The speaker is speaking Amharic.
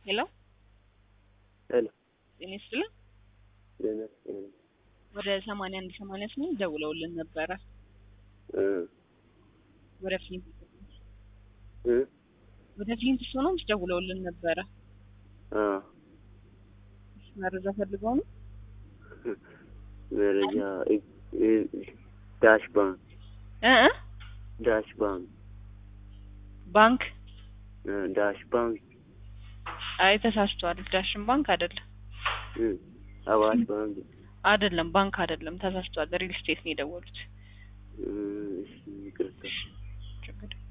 ሄሎ ሄሎ ጤና ይስጥልን። ደህና ነኝ። ወደ ሰማንያ አንድ ሰማንያ ስምንት ደውለውልን ነበረ። እ ወደ ፍሊንት እ ወደ ፍሊንት ሆኖም ደውለውልን ነበረ። አ መረጃ ፈልገው ነው። መረጃ እ- እ- ዳሽ ባንክ እ እ ዳሽ ባንክ ባንክ እ ዳሽ ባንክ አይ ተሳስቷል። ዳሽን ባንክ አይደለም እ አዋሽ ባንክ አይደለም ባንክ አይደለም ተሳስቷል። ሪል ስቴት ነው የደወሉት። እ እሺ ይቅርታ ችግር